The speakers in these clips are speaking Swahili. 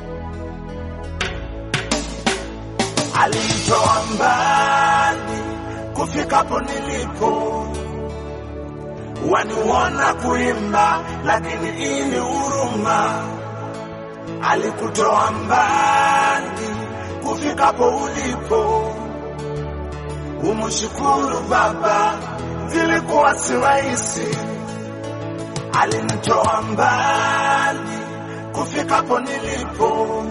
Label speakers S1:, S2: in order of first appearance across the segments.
S1: alinitoa mbali kufikapo nilipo, waniona kuimba, lakini ini huruma. Alikutoa mbali kufikapo ulipo, umshukuru Baba, zilikuwa si rahisi. Alinitoa mbali kufikapo nilipo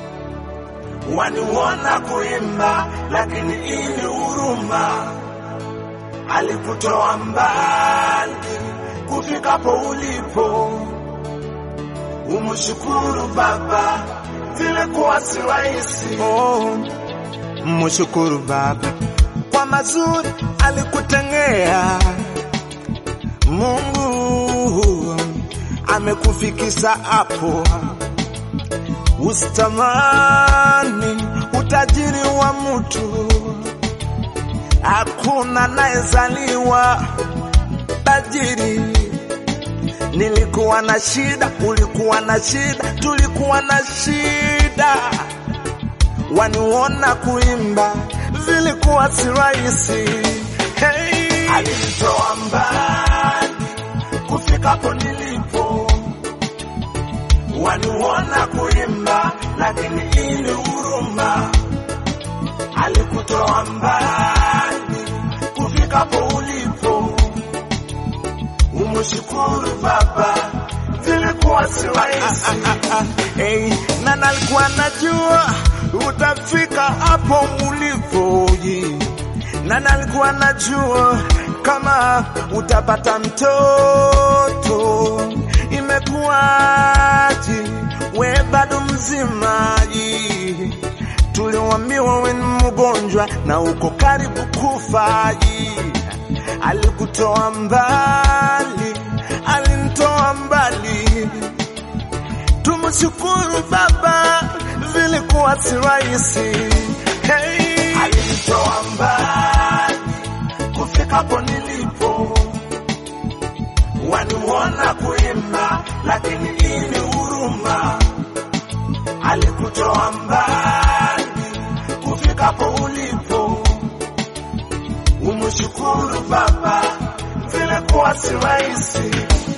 S1: waniona kuimba, lakini ini huruma. Alikutoa mbali kufikapo ulipo, umshukuru Baba, zilikuwa si rahisi.
S2: Oh, mshukuru Baba kwa mazuri alikutengea. Mungu amekufikisha hapo, usitamani utajiri wa mtu. Hakuna anayezaliwa tajiri. Nilikuwa na shida, ulikuwa na shida, tulikuwa na shida waniona kuimba vilikuwa si rahisi. Hey.
S1: Alinitoa mbali kufikapo nilipo, waniona kuimba, lakini ini huruma. Alikutoa mbali kufikapo ulipo, umshukuru Baba, zilikuwa si rahisi.
S2: Hey, na nalikuwa najua utafika hapo ulipo, yeah. na nalikuwa najua kama utapata mtoto. Imekuwaje we bado mzima? yeah. Tuliwambiwa we ni mgonjwa na uko karibu kufa. yeah. Alikutoa mbali, alinitoa mbali Tumshukuru Baba, vilikuwa si rahisi. Hey.
S1: Alinitoa mbali kufikapo nilipo, waniona kuimba, lakini ini huruma. Alikutoa mbali kufikapo ulipo, umshukuru Baba, vilikuwa si rahisi.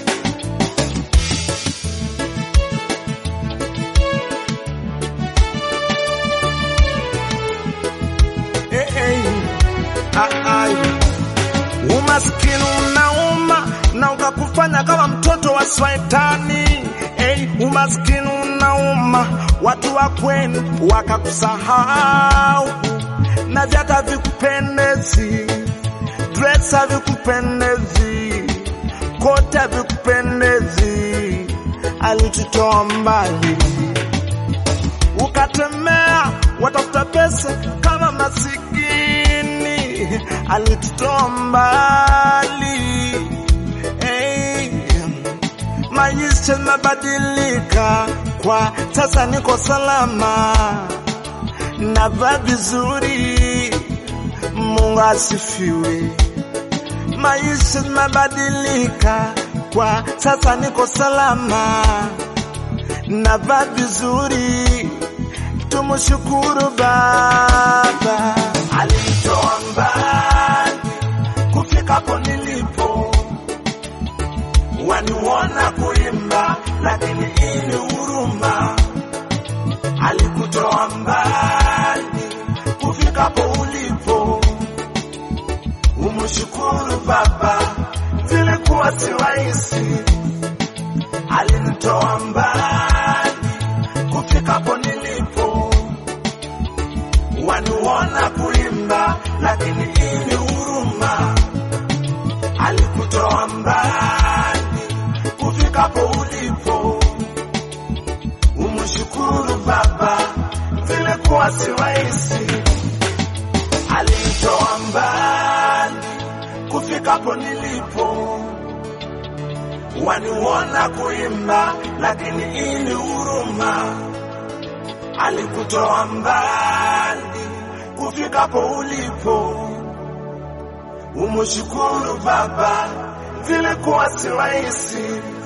S2: Hey, hey. Ah, ai. Umaskini unauma na ukakufanya kama mtoto wa shetani. Hey, umaskini unauma, watu wa kwenu wakakusahau, na vyata vikupendezi, dress havikupendezi, kote havikupendezi. Alitutoa mbali ukatemea watafuta pesa kama masikini, alitutoa mbali. Hey, maisha mabadilika, kwa sasa niko salama, navaa vizuri, Mungu asifiwe. Maisha mabadilika, kwa sasa niko salama, navaa vizuri, tumshukuru Baba.
S1: Alinitoa mbali kufikapo nilipo, waniona kuimba, lakini ini huruma. Alikutoa mbali kufikapo ulipo, umshukuru Baba, zilikuwa si rahisi. Alinitoa mbali kufikapo nilipo, waniona kuimba, lakini ini huruma. Alikutoa mbali kufikapo ulipo, umshukuru Baba, zilikuwa si rahisi. Alinitoa mbali kufikapo nilipo, waniona kuimba, lakini ini huruma. Alikutoa mbali kufikapo ulipo, umshukuru Baba, zilikuwa si rahisi.